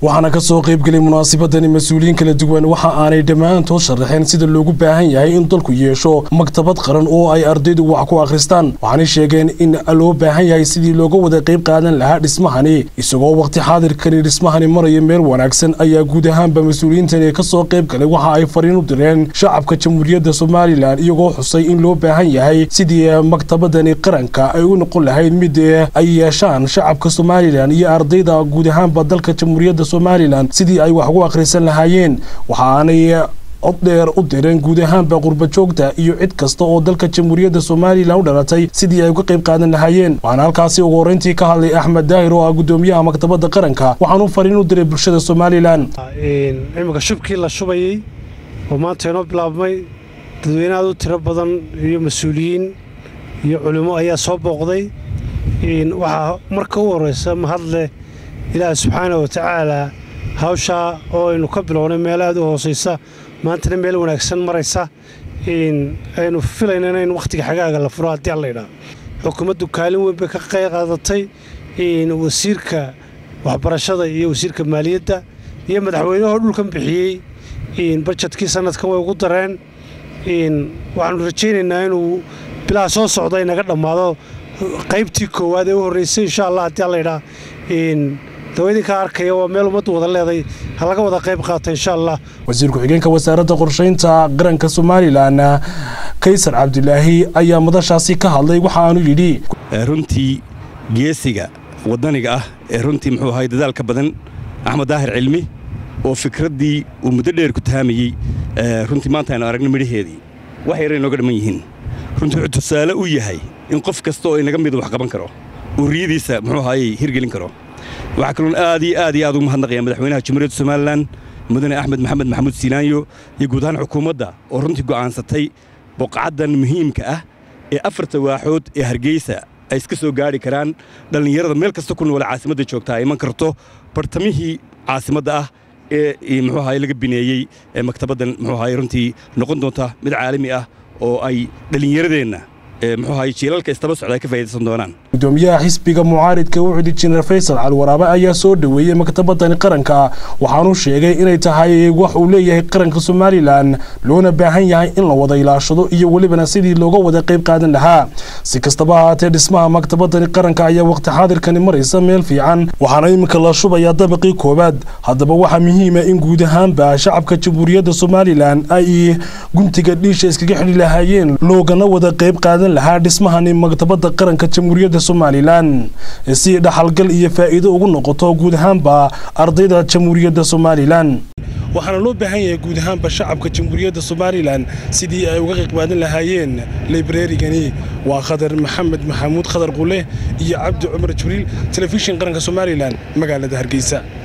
waxaana ka soo qaybgelay munaasabadani mas-uuliyiin kala duwan waxa aanay dhammaantood sharaxeen sida loogu baahan yahay in dalku yeesho maktabad qaran oo ay ardaydu wax ku akhristaan waxaanay sheegeen in loo baahan yahay sidii looga wada qayb qaadan lahaa dhismahani isagoo waqti xaadirkani dhismahani maraya meel wanaagsan ayaa guud ahaanba mas-uuliyiintani ka soo qayb galay waxa ay fariin u direen shacabka jamhuuriyadda somalilan iyagoo xusay in loo baahan yahay sidii maktabadani qaranka ay u noqon lahayd mid ay yeeshaan shacabka somalilan iyo ardayda guud ahaanba dalka jamhuuriyadda somalilan sidii ay wax ugu akhrisan lahaayeen waxaanay cod dheer u direen guud ahaanba qurbajoogta iyo cid kasta oo dalka jamhuuriyadda somalilan u dhalatay sidii ay uga qayb qaadan lahaayeen waxaana halkaasi ugu horreyntii ka hadlay axmed daahir oo ah guddoomiyaha maktabadda qaranka waxaanu fariin u diray bulshada somalilan imika shubkii la shubayey oo maanta inoo bilaabmay dadweyne aad u tiro badan iyo mas-uuliyiin iyo culimmo ayaa soo booqday waxaa marka u horraysa mahadleh ilaaha subxaana wa tacaalaa hawshaa oo aynu ka bilownay meel aad u hoosaysa maantana meel wanaagsan maraysa aynu filaynana in wakhtiga xagaaga la furo haddii allaydhaa xukuumaddu kaalin weyn bay ka qaadatay wasiirka waxbarashada iyo wasiirka maaliyadda iyo madaxweynahoo dhulkan bixiyey bajetkii sannadkan way ugu dareen waxaannu rajaynaynaa inuu bilaha soo socda inaga dhammaado qaybtii koowaad ee u horraysay insha allah haddii allaydhaa dawaydinkaa arkaya waa meel ummaddu wada leeday ha laga wada qayb qaata insha allah wasiir ku-xigeenka wasaaradda qorshaynta qaranka somalilan kaysar cabdilaahi ayaa madashaasi ka hadlay waxa aanu yidhi runtii geesiga waddaniga ah ee runtii muxuu ahay dadaalka badan axmed daahir cilmi oo fikraddii uu muddo dheer ku taamayey runtii maanta aynu aragno midhaheedii wax yara inooga dhamman yihiin runtii wuxuu tusaale u yahay in qof kasta oo inaga midu wax qaban karo uu riyadiisa muxuu ahaayey hirgelin karo waxaa kaloon aad iyo aad iyo aad ugu mahadnaqaya madaxweynaha jamhuuriyadda somalilan mudane axmed maxamed maxamuud siinaanyo iyo guud ahaan xukuumadda oo runtii go'aansatay boqcaddan muhiimka ah ee afarta waaxood ee hargeysa ay iska soo gaadhi karaan dhallinyarada meel kasta ku noole caasimadda joogtaa ay iman karto bartamihii caasimadda ah ee muxuu ahaye laga bineeyey ee maktabaddan muxuu ahaye runtii noqon doonta mid caalami ah oo ay dhallinyaradeenna muxuu ahaye jiilalka istaba socda ay ka faa'idaysan doonaan gudoomiyaha xisbiga mucaaridka u xidhi jineer faysal calwaraabe ayaa soo dhoweeyey maktabadani qaranka waxaanuu sheegay inay tahay wax uu leeyahay qaranka somalilan loona baahan yahay in la wada ilaashado iyo welibana sidii looga wada qayb qaadan lahaa si kastaba ahaatee dhismaha maktabadani qaranka ayaa waqti xaadirkani maraysa meel fiican waxaana iminka la shubayaa dabaqii koowaad haddaba waxaa muhiima in guud ahaanba shacabka jamhuuriyadda somalilan ay guntiga dhiisha iskaga xidhi lahaayeen loogana wada qayb qaadan lahaa dhismahani maktabadda qaranka jamhuuriyadda somalilan si dhaxalgal iyo faa'iido ugu noqoto guud ahaanba ardayda jamhuuriyadda somalilan waxaana loo baahan yahay guud ahaanba shacabka jamhuuriyadda somalilan sidii ay uga qayqbaadan lahaayeen librarigani waa khadar maxamed maxamuud khadar qule iyo cabdi cumar jibriil telefishin qaranka somalilan magaalada hargeysa